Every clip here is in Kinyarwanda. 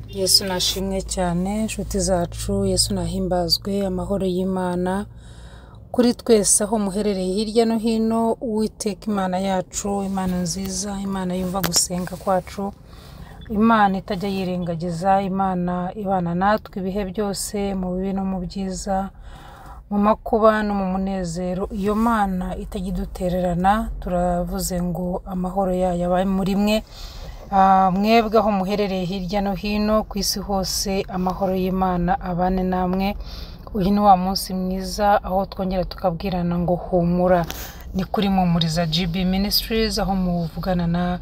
Yesu nashimwe cyane nshuti zacu Yesu nahimbazwe amahoro y'Imana kuri twese aho muherereye hirya no hino uwiteka Imana yacu Imana nziza Imana yumva gusenga kwacu Imana itajya yirengagiza Imana ibana natwe ibihe byose mu bibi no mu byiza mu makuba no mu munezero iyo mana itajya idutererana turavuze ngo amahoro yayo abaye muri mwe Ah, mwebwe aho muherereye hirya no hino ku isi hose amahoro y'Imana abane namwe uyu ni wa munsi mwiza aho twongera tukabwirana ngo humura ni kuri Mumuriza GB Ministries aho muvugana na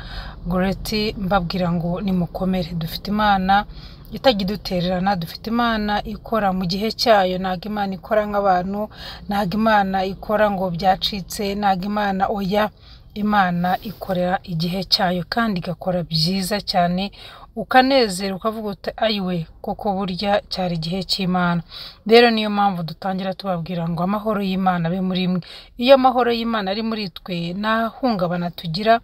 Goreti mbabwira ngo nimukomere dufite Imana itajya idutererana dufite Imana ikora mu gihe cyayo ntabwo Imana ikora nk'abantu ntabwo Imana ikora ngo byacitse ntabwo Imana oya Imana ikorera igihe cyayo kandi igakora byiza cyane ukanezera ukavuga uti ayiwe koko burya cyari igihe cy'Imana rero niyo mpamvu dutangira tubabwira ngo amahoro y'Imana abe muri mwe iyo amahoro y'Imana ari muri twe nta hungabana tugira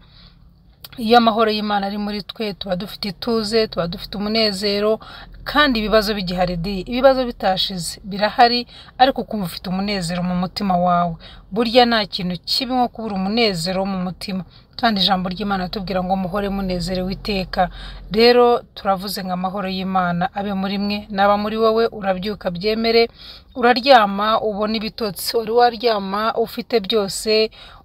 iyo amahoro y'Imana ari muri twe tuba dufite ituze tuba dufite umunezero kandi ibibazo bigihari di ibibazo bitashize birahari ariko ukumva ufite umunezero mu mutima wawe burya nta kintu kibi nko kubura umunezero wo mu mutima kandi ijambo ry'Imana atubwira ngo muhore munezerewe iteka rero turavuze ngo amahoro y'Imana abe muri mwe naba muri wowe urabyuka byemere uraryama ubona ibitotsi wari waryama ufite byose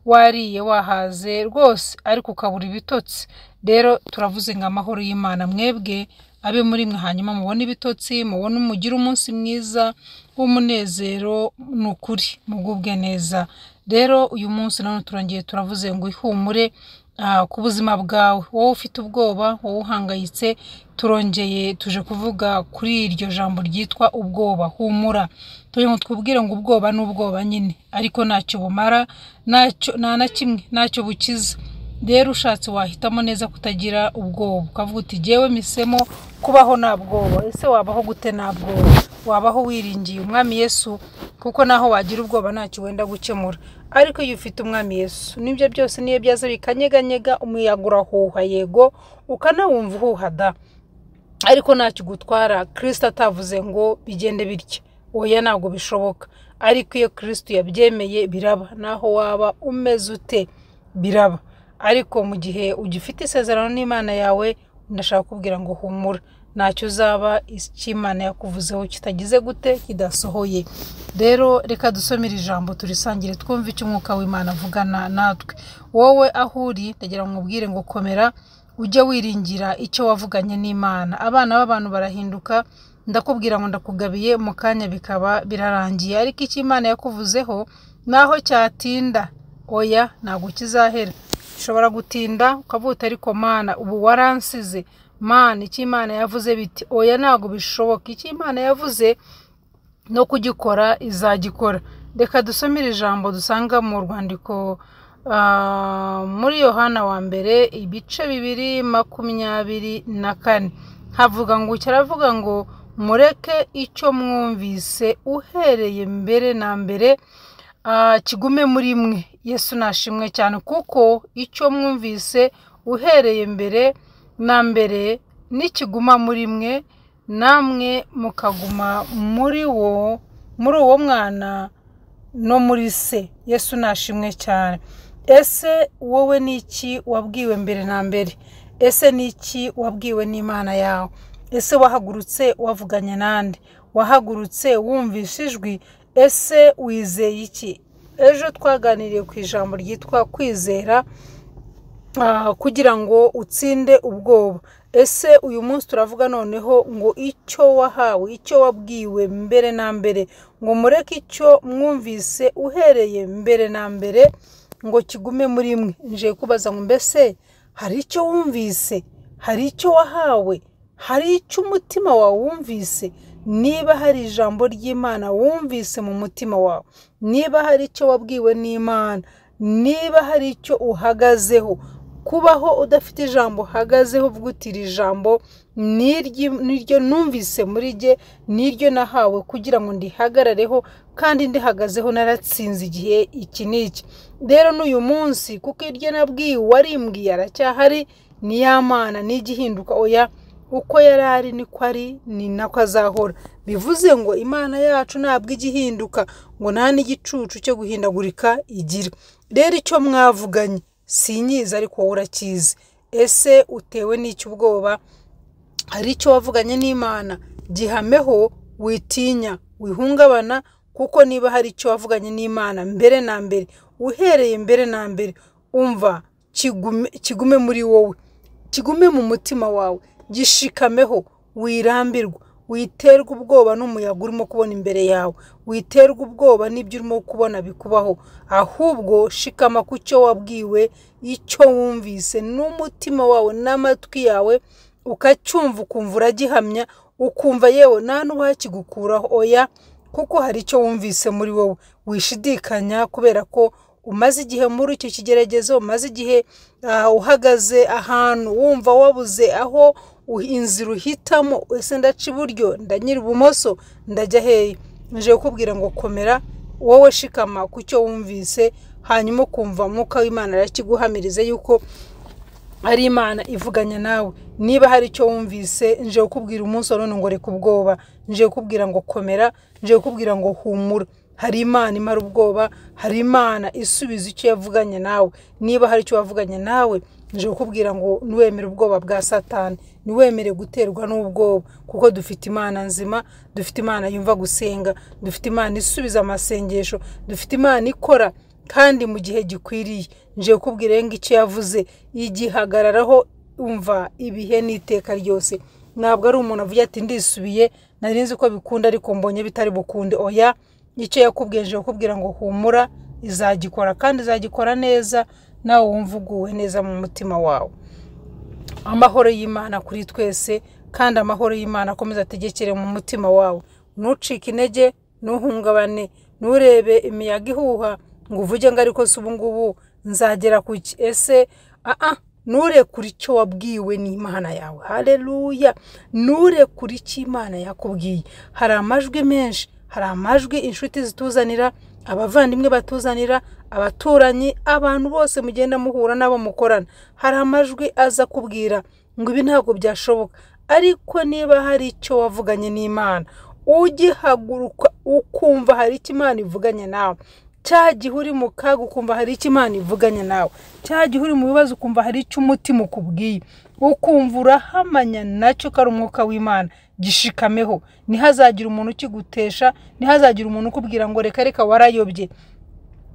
wariye wahaze rwose ariko ukabura ibitotsi rero turavuze ngo amahoro y'Imana mwebwe abe muri mwe hanyuma mubone ibitotsi mubone mugire umunsi mwiza w'umunezero ni ukuri mugubwe neza rero uyu munsi none turongeye turavuze ngo ihumure ah, ku buzima bwawe wowe ufite ubwoba wowe uhangayitse turongeye tuje kuvuga kuri iryo jambo ryitwa ubwoba humura tuje ngo twubwire ngo ubwoba ni ubwoba nyine ariko ntacyo bumara ntacyo nta na kimwe ntacyo bukiza rero ushatse wahitamo neza kutagira ubwoba ukavuga uti jyewe misemo kubaho nta bwoba ese wabaho gute nta bwoba wabaho wiringiye umwami yesu kuko naho wagira ubwoba ntacyo wenda gukemura ariko iyo ufite umwami yesu nibyo byose niyo byaza bikanyeganyega umuyaga urahuha yego ukanawumva uhuha da ariko ntacyo ugutwara kirisita atavuze ngo bigende bityo oya ntabwo bishoboka ariko iyo kirisita yabyemeye biraba naho waba umeze ute biraba ariko mu gihe ugifite isezerano n'imana yawe ndashaka kubwira ngo humura ntacyo uzaba icy'imana yakuvuzeho kitagize gute kidasohoye rero reka dusome iri jambo turisangire twumve icyo umwuka w'imana avugana natwe wowe aho uri ndagira ngo nkubwire ngo komera ujye wiringira icyo wavuganye n'imana abana b'abantu barahinduka ndakubwira ngo ndakugabiye mu kanya bikaba birarangiye ariko icyo imana yakuvuzeho naho cyatinda oya ntabwo kizahera gishobora gutinda ukavuga uti ariko mana ubu waransize mana icyo imana yavuze biti oya ntabwo bishoboka icyo imana yavuze no kugikora izagikora reka dusome iri jambo dusanga mu rwandiko ah, muri yohana wa mbere ibice bibiri makumyabiri na kane havuga ngo kiravuga ngo mureke icyo mwumvise uhereye mbere na mbere ah, kigume muri mwe yesu nashimwe cyane kuko icyo mwumvise uhereye mbere na mbere nikiguma muri mwe namwe mukaguma muri wo muri uwo mwana no muri se yesu nashimwe cyane ese wowe ni iki wabwiwe mbere na mbere ese ni iki wabwiwe n'imana yawe ese wahagurutse wavuganye n'andi wahagurutse wumvishe ijwi ese wizeye iki ejo twaganiriye ku ijambo ryitwa kwizera ah, kugira ngo utsinde ubwoba ese uyu munsi turavuga noneho ngo icyo wahawe icyo wabwiwe mbere na mbere ngo mureke icyo mwumvise uhereye mbere na mbere ngo kigume muri mwe nje kubaza ngo mbese hari icyo wumvise hari icyo wahawe hari icyo umutima wawe wumvise niba hari ijambo ry'imana wumvise mu mutima wawe niba hari icyo wabwiwe n'imana niba hari icyo uhagazeho kubaho udafite ijambo uhagazeho uvuga uti iri jambo ni iry'i- ni iryo numvise muri jye ni iryo nahawe kugira ngo ndihagarareho kandi ndihagazeho naratsinze igihe iki n'iki rero n'uyu munsi kuko iryo nabwiwe uwarimbwiye aracyahari ni ya mana n'igihinduka oya uko yari ari niko ari ni nako azahora bivuze ngo imana yacu ntabwo ijya ihinduka ngo nta n'igicucu cyo guhindagurika igira rero icyo mwavuganye sinyizi ariko wowe urakizi ese utewe n'icyo ubwoba hari icyo wavuganye n'imana gihameho witinya wihungabana kuko niba hari icyo wavuganye n'imana mbere na mbere uhereye mbere na mbere umva kigume kigume muri wowe kigume mu mutima wawe gishikameho wirambirwa witerwa ubwoba n'umuyaga urimo kubona imbere yawe witerwa ubwoba n'ibyo urimo kubona bikubaho ahubwo shikama ku cyo wabwiwe icyo wumvise n'umutima wawe n'amatwi yawe ukacyumva ukumva uragihamya ukumva yewe nta n'uwakigukuraho oya kuko hari icyo wumvise muri wowe wishidikanya kubera ko umaze igihe muri icyo kigeragezo umaze igihe uhagaze ahantu wumva wabuze aho inzira uhitamo ese ndaca iburyo ndanyura ibumoso ndajya hehe nje kukubwira ngo komera wowe shikama ku cyo wumvise hanyuma ukumva umwuka w'imana arakiguhamiriza yuko ari imana ivuganya nawe niba hari icyo wumvise nje kukubwira umunsi wa none ngo reka ubwoba nje kukubwira ngo komera nje kukubwira ngo humura hari imana imara ubwoba hari imana isubiza icyo yavuganye nawe niba hari icyo wavuganye nawe nje kukubwira ngo niwemere ubwoba bwa satani niwemere guterwa n'ubwoba kuko dufite imana nzima dufite imana yumva gusenga dufite imana isubiza amasengesho dufite imana ikora kandi mu gihe gikwiriye nje kukubwira ngo icyo yavuze igihagararaho umva ibihe n'iteka ryose ntabwo ari umuntu avuga ati ndisubiye nari nzi ko bikunda ariko mbonye bitari bukunde oya icyo yakubwiye nje kukubwira ngo humura izagikora kandi izagikora neza nawe wumva uguwe neza mu mutima wawe amahoro y'imana kuri twese kandi amahoro y'imana akomeza ategekere mu mutima wawe ntucike intege ntuhungabane nturebe imiyaga ihuha ngo uvuge ngo ariko si ubu ngubu nzagera ku ki ese aha nturekure icyo wabwiwe n'imana yawe hareruya nturekure icyo imana yakubwiye hari amajwi menshi hari amajwi inshuti zituzanira abavandimwe batuzanira abaturanyi abantu bose mugenda muhura n'abo mukorana hari amajwi aza kubwira ngo ibi ntabwo byashoboka ariko niba hari icyo wavuganye n'imana ugihaguruka ukumva hari icyo imana ivuganye nawe cya gihe uri mu kaga ukumva hari icyo imana ivuganye nawe cya gihe uri mu bibazo ukumva hari icyo umutima ukubwiye ukumva urahamanya nacyo ko ari umwuka w'imana gishikameho ntihazagire umuntu ukigutesha ntihazagire umuntu ukubwira ngo reka reka warayobye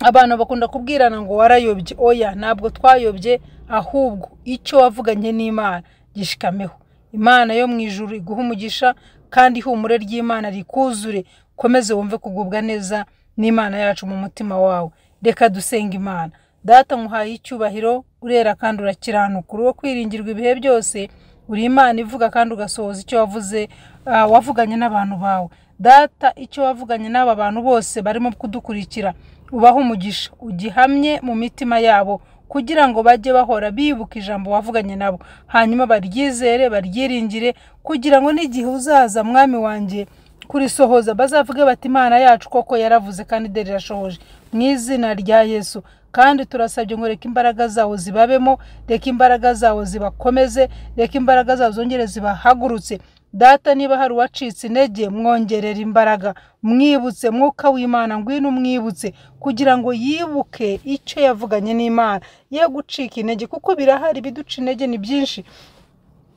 abantu bakunda kubwirana ngo warayobye oya ntabwo twayobye ahubwo icyo wavuganye n'imana gishikameho imana yo mu ijuru iguha umugisha kandi ihumure ry'imana rikuzure ukomeze wumve kugubwa neza n'imana yacu mu mutima wawe reka dusenga imana data nkuhaye icyubahiro urera kandi urakiranuka uri uwo kwiringirwa ibihe byose uri imana ivuga kandi ugasohoza icyo wavuze wavuganye n'abantu bawe data icyo wavuganye n'aba bantu bose barimo kudukurikira ubahe umugisha ugihamye mu mitima yabo kugira ngo bajye bahora bibuka ijambo wavuganye nabo hanyuma baryizere baryiringire kugira ngo n'igihe uzaza mwami wanjye kurisohoza bazavuge bati imana yacu koko yaravuze kandi dore irashohoje mu izina rya yesu kandi turasabye ngo reka imbaraga zawo zibabemo reka imbaraga zawo zibakomeze reka imbaraga zawo zongere zibahagurutse data niba hari uwacitse intege mwongerera imbaraga mwibutse mwuka w'imana ngwino umwibutse kugira ngo yibuke icyo yavuganye n'imana ye gucika intege kuko birahari ibiduca intege ni byinshi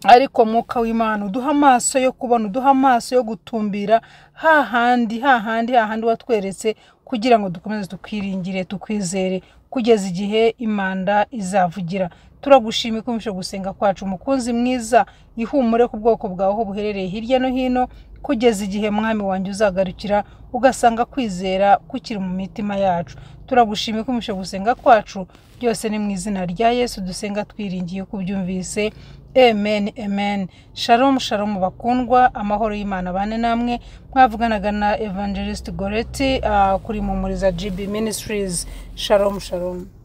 ariko mwuka w'imana uduha amaso yo kubona uduha amaso yo gutumbira hahandi hahandi hahandi watweretse kugira ngo dukomeze tukwiringire tukwizere kugeza igihe imanda izavugira turagushima ikomeje gusenga kwacu umukunzi mwiza ihumure ku bwoko bwawe aho buherereye hirya no hino kugeza igihe mwami wanjye uzagarukira ugasanga kwizera kukiri mu mitima yacu turagushima ikomeje gusenga kwacu byose ni mu izina rya yesu dusenga twiringiye ko ubyumvise amen amen sharomu sharomu bakundwa amahoro y'imana bane namwe mwavuganaga na evangelist goreti kuri mumuriza gb ministries sharomu sharomu